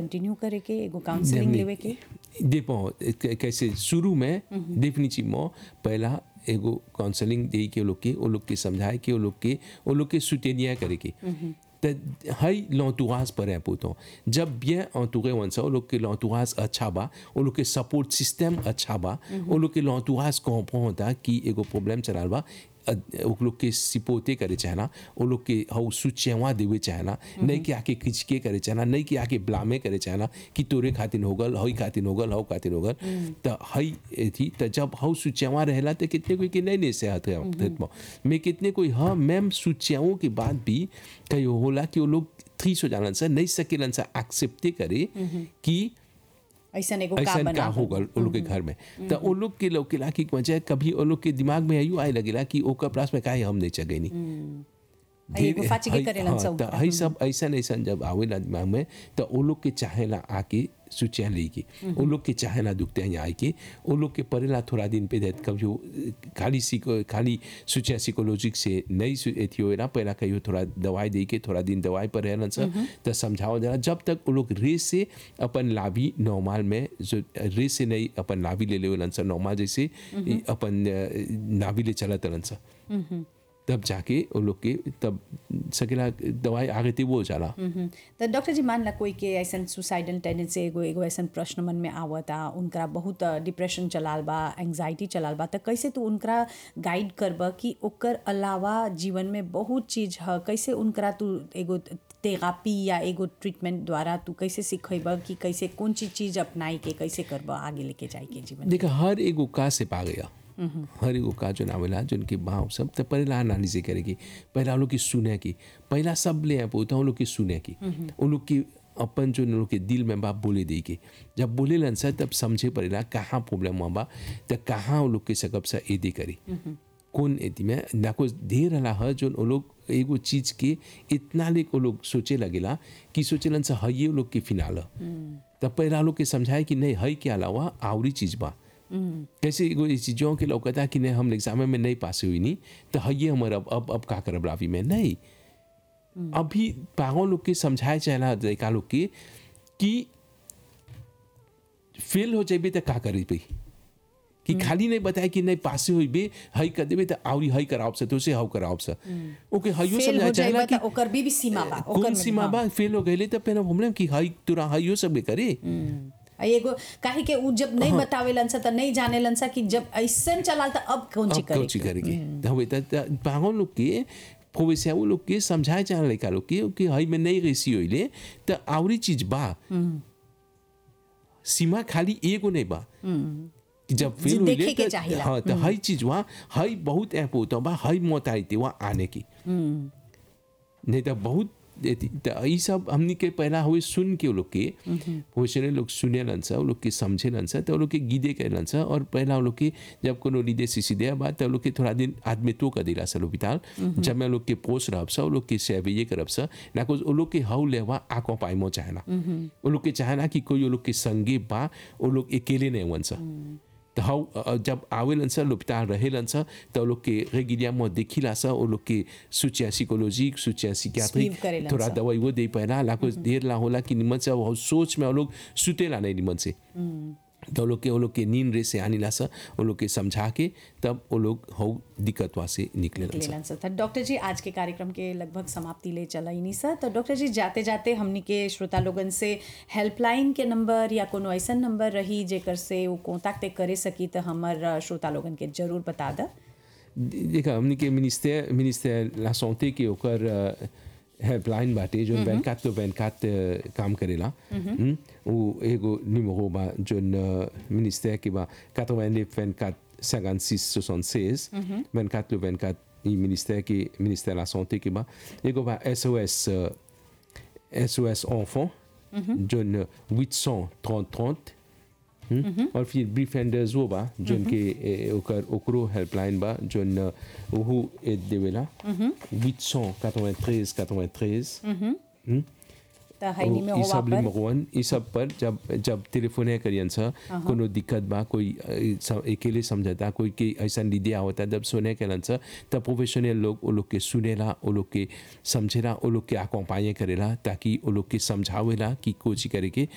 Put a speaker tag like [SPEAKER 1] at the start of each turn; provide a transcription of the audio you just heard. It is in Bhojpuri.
[SPEAKER 1] कंटिन्यू करे के एगो काउंसलिंग लेवे के
[SPEAKER 2] देखो कैसे शुरू में डेफिनेटली पहला एगो काउंसलिंग दे के वो लोग के वो लोग के समझाए के वो लोग के वो लोग के सुटेनिया करे के त हई l'entourage पर है पोतो जब bien entouré वन सा वो लोग के l'entourage अच्छा बा वो लोग के सपोर्ट सिस्टम अच्छा बा वो लोग के l'entourage comprend होता कि एगो प्रॉब्लम चलाल बा वो लोग के सिपोते करे चाहना वो लोग के हाउ सुचेवा देवे चाहना नहीं कि आके खिचके करे चाहना नहीं कि आके ब्लामे करे चाहना कि तोरे खातिर हो गल हई खातिर हो गल हऊ खातिर हो गल त हई थी त जब हाउ सुचेवा रहेला त कितने कोई के नहीं नहीं से हाथ मैं कितने कोई हाँ मैम सुचेवों के बाद भी कहीं होला कि वो लोग थ्रीस हो जालन सा नहीं सकेलन सा एक्सेप्टे करे कि
[SPEAKER 1] ऐसा एगो का
[SPEAKER 2] ऐसा का
[SPEAKER 1] बना
[SPEAKER 2] हो गल वो लोग के घर में तो वो लोग के लोग के ला की वजह कभी वो लोग के दिमाग में आयु आए लगेला कि ओकर प्रास में काहे हम नहीं चगे नहीं
[SPEAKER 1] एगो फाची के करेलन सब
[SPEAKER 2] तो हई सब ऐसा ऐसा जब आवेला दिमाग में तो वो लोग के चाहेला आके सुचिया लेके वो लोग के चाहेला दुखते हैं आए के वो लोग के परेला थोड़ा दिन पे देत कभी वो खाली सीको खाली सुचिया साइकोलॉजिक से नहीं सु- एथी होएला पहला कहियो थोड़ा दवाई दे के थोड़ा दिन दवाई पर रहलन सा तो समझाओ जरा जब तक वो लोग रेस से अपन लाभी नॉर्मल में जो रेस से नहीं अपन लाभी ले लेवलन सा नॉर्मल जैसे अपन अ, नाभि ले चलत रहलन सा तब जाके वो लोग के तब सकेला दवाई आगे थी वो जाला
[SPEAKER 1] हम्म। तो डॉक्टर जी मान ला कोई के ऐसा सुसाइडल टेंडेंसी एगो एगो ऐसा प्रश्न मन में आवता उनका बहुत डिप्रेशन चलाल बा एंग्जाइटी चलाल बा तो कैसे तू उनका गाइड करब कि ओकर अलावा जीवन में बहुत चीज है कैसे उनका तू एगो थेरापी या एगो ट्रीटमेंट द्वारा तू कैसे सिखेब कि कैसे कौन चीज चीज अपनाई के कैसे करब आगे लेके जाए के जीवन
[SPEAKER 2] देखा हर एगो का से पा गया हर एगो का जो नावेला जो उनके भाव सब तो पहला एनालिसिस करेगी पहला वो लोग की सुने की पहला सब ले आए होता उन लोग की सुने की उन लोग की अपन जो उन लोग के दिल में बाप बोले दे के जब बोले लन सा तब समझे पड़ेला कहाँ प्रॉब्लम हुआ बा तो कहाँ वो लोग के सकब सा एदी करी कौन एती में ना कुछ ढेर रहा है जो वो लोग एगो चीज के इतना ले वो लोग सोचे लगेला कि सोचेलन सा हई वो लोग के फिनाल तब पहला लोग के समझाए कि नहीं हई के अलावा आवरी चीज बा कैसे एगो इस चीज़ों के लौकता कि नहीं हम एग्जाम में नहीं पास हुई नहीं तो हइये हमारे अब अब अब का करब रावी में नहीं अभी पागों लोग के समझाए चाहला लड़का लोग के कि फेल हो जाइबे तो का करी भाई कि खाली नहीं बताए कि नहीं पासे हुई बे हई कर देबे तो आवरी हई कराओ से तो से हाउ कराओ से ओके हइयो
[SPEAKER 1] फेल हो
[SPEAKER 2] समझाए
[SPEAKER 1] जाए
[SPEAKER 2] चाहला कि
[SPEAKER 1] ओकर भी, भी सीमा बा ओकर
[SPEAKER 2] कौन
[SPEAKER 1] में-
[SPEAKER 2] सीमा
[SPEAKER 1] हाँ।
[SPEAKER 2] बा फेल हो गए तो पहले हमने कि हई तुरा हइयो सब करे
[SPEAKER 1] आ एगो काहे के उ जब नहीं बतावेलन सा त नहीं जानेलन सा कि जब ऐसन चलाल त अब कौन ची
[SPEAKER 2] अब कौन ची
[SPEAKER 1] करे
[SPEAKER 2] करेगी हवे त पागल लोग के प्रोवेसिया वो लोग के समझाए जाने लड़का लोग के कि हई में नहीं रेसी होइले त आवरी चीज बा सीमा खाली एगो नहीं बा कि जब
[SPEAKER 1] जी,
[SPEAKER 2] फेल
[SPEAKER 1] देखे
[SPEAKER 2] होइले
[SPEAKER 1] के
[SPEAKER 2] त
[SPEAKER 1] चाहिला।
[SPEAKER 2] हाँ त हई चीज वहाँ हई बहुत ऐप होता बा हई मौत आई थी वहाँ आने की नहीं तो बहुत एती- त ई सब हमनी के पहला हुए सुन के वो लोग के प्रोफेशनल लोग सुने लन सा वो लोग के समझे लन सा तो वो लोग के गीदे के लन सा और पहला वो लोग के जब कोनो लीदे सीसी दे बात तो वो लोग के थोड़ा दिन आदमी तो कर दिला सा लोपिताल जब मैं लोग के पोस रहब सा वो लोग के सेवे ये करब सा ना कुछ वो लोग के हाउ लेवा आको पाइमो चाहना वो लोग के चाहना कि कोई वो लोग के संगे बा वो लोग अकेले नहीं वन सा तो हाउ अ, जब आवेलन सा लोपिताल रहेलन सा तो वो लोग के रेगिलिया में देखिला सा वो लोग के सुचिया साइकोलॉजिक सुचिया सिक्याट्रिक
[SPEAKER 1] Sleep करेलन
[SPEAKER 2] थोड़ा
[SPEAKER 1] सा।
[SPEAKER 2] दवाई वो दे पाएला लाखो देर ला होला कि निमन से वो सोच में वो लोग सुतेला नहीं निमन से तो वो लोग के वो लोग के नींद रे से आनी ला सा वो लोग के समझा के तब वो लोग हो दिक्कत वहाँ से निकले सा
[SPEAKER 1] लेलन सा था डॉक्टर जी आज के कार्यक्रम के लगभग समाप्ति ले चला ही नहीं सर तो डॉक्टर जी जाते जाते हमनी के श्रोता लोगन से हेल्पलाइन के नंबर या कोनो ऐसा नंबर रही जेकर से वो कॉन्टैक्ट करे सकी तो हमर अ, श्रोता लोगन के जरूर बता द
[SPEAKER 2] देखा हमने के मिनिस्टर मिनिस्टर ला सॉन्टे के ओकर हेल्पलाइन बाटे जो बैंकात तो बैंकात काम करेला हम्म, वो एगो निमरो बा जो मिनिस्टर के बा 89 24 56 76 24 le 24 i ministère qui ministère de la santé qui ba ego ba SOS euh, SOS enfant john 830 30 हम्म? और फिर ब्रीफेंडर्स वो बा जोन के ए, ओकर ओकरो हेल्पलाइन बा जोन अ, ओहू ए देवेला 893 93 हम्म?
[SPEAKER 1] तो हैनी में
[SPEAKER 2] ई
[SPEAKER 1] होवा
[SPEAKER 2] सब
[SPEAKER 1] पर
[SPEAKER 2] लिमगवन ई सब पर जब जब टेलीफोन करियन सा कोनो दिक्कत बा कोई अ, स- अकेले समझता कोई के ऐसा लीदे आवता जब सुने करन सा तब प्रोफेशनल लोग वो लोग के सुनेला वो लोग के समझेला वो लोग के अकोम्पाइए करेला ताकि वो लोग के समझावेला कि कोची करे के